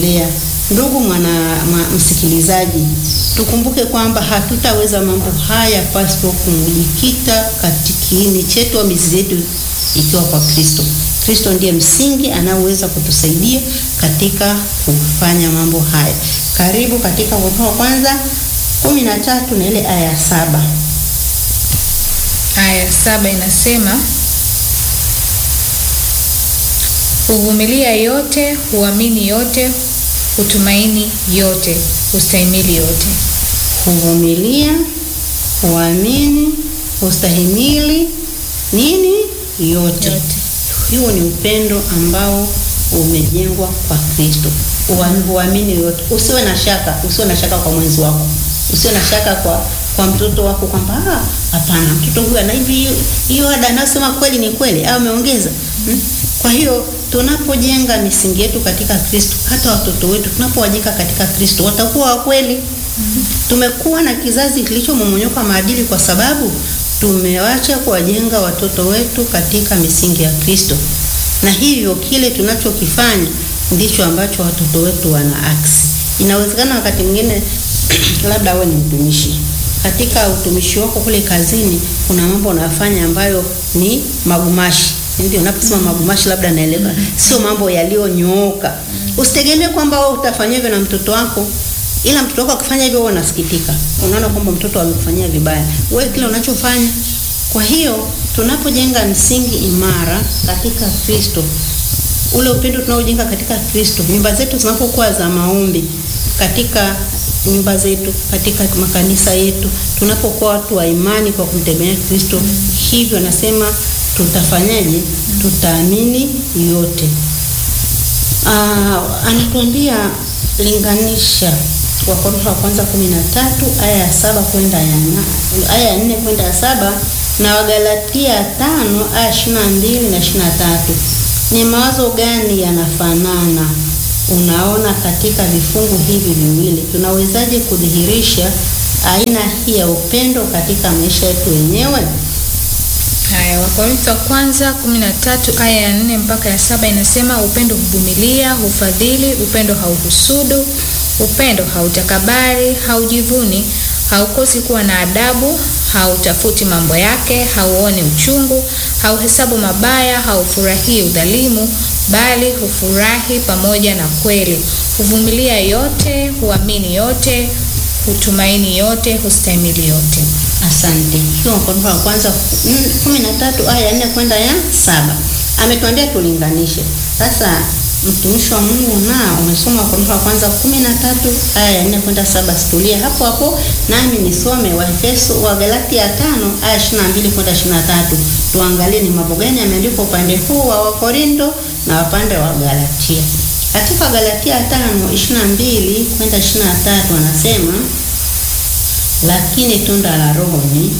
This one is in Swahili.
lea. Ndugu mwana ma, msikilizaji, tukumbuke kwamba hatutaweza mambo haya pasipo kumjikita katika kiini chetu au mizizi yetu ikiwa kwa Kristo. Kristo ndiye msingi anaoweza kutusaidia katika kufanya mambo haya. Karibu katika Wakorintho wa kwanza kumi na tatu na ile aya ya saba. Aya ya saba inasema huvumilia yote, huamini yote, hutumaini yote, hustahimili yote. Huvumilia, huamini, hustahimili nini? Yote. Yote. Huo ni upendo ambao umejengwa kwa Kristo. Uam- Huamini yote, usiwe na shaka, usiwe na shaka kwa mwenzi wako, usiwe na shaka kwa kwa mtoto wako kwamba "Ah, hapana, mtoto huyu ana hivi, hiyo- hiyo ada anayosema kweli ni kweli au ameongeza. Hmm? Kwa hiyo tunapojenga misingi yetu katika Kristo, hata watoto wetu tunapowajenga katika Kristo watakuwa wa kweli. Tumekuwa na kizazi kilichomomonyoka maadili kwa sababu tumewacha kuwajenga watoto wetu katika misingi ya Kristo, na hivyo kile tunachokifanya ndicho ambacho watoto wetu wana aksi. Inawezekana wakati mwingine labda wewe ni mtumishi katika utumishi wako kule kazini, kuna mambo unafanya ambayo ni magumashi. Ndio unaposema magumashi, labda naelewa, sio mambo yaliyonyooka. Usitegemee kwamba wewe utafanyia hivyo na mtoto wako ila mtoto wako akifanya hivyo, wewe unasikitika, unaona kwamba mtoto amekufanyia vibaya, wewe kile unachofanya. Kwa hiyo tunapojenga msingi imara katika Kristo, ule upendo tunaojenga katika Kristo, nyumba zetu zinapokuwa za maombi, katika nyumba zetu, katika makanisa yetu, tunapokuwa watu wa imani kwa kumtegemea Kristo, hivyo nasema tutafanyaje? Tutaamini yote. Ah, anatuambia linganisha Wakorintho wa kwanza kumi na tatu aya ya saba kwenda ya na- aya ya nne kwenda ya saba na Wagalatia tano aya ishirini na mbili na ishirini na tatu Ni mawazo gani yanafanana? Unaona, katika vifungu hivi viwili tunawezaje kudhihirisha aina hii ya upendo katika maisha yetu wenyewe? Haya, Wakorintho wa kwanza 13 aya ya 4 mpaka ya saba inasema upendo huvumilia, hufadhili, upendo hauhusudu, upendo hautakabari, haujivuni, haukosi kuwa na adabu, hautafuti mambo yake, hauoni uchungu, hauhesabu mabaya, haufurahii udhalimu, bali hufurahi pamoja na kweli, huvumilia yote, huamini yote, hutumaini yote, hustahimili yote. Asante. Hiyo Wakorintho wa kwanza mm, kumi na tatu aya ya nne kwenda ya saba ametuambia tulinganishe. Sasa mtumishi wa Mungu na umesoma Wakorintho wa kwanza kumi na tatu aya ya nne kwenda saba situlie hapo hapo nami nisome Waefeso wa Galatia tano aya ishirini na mbili kwenda ishirini na tatu tuangalie ni mambo gani yameandikwa upande huu wa Wakorinto na upande wa Galatia. Katika Galatia tano ishirini na mbili kwenda ishirini na tatu anasema lakini tunda la Roho ni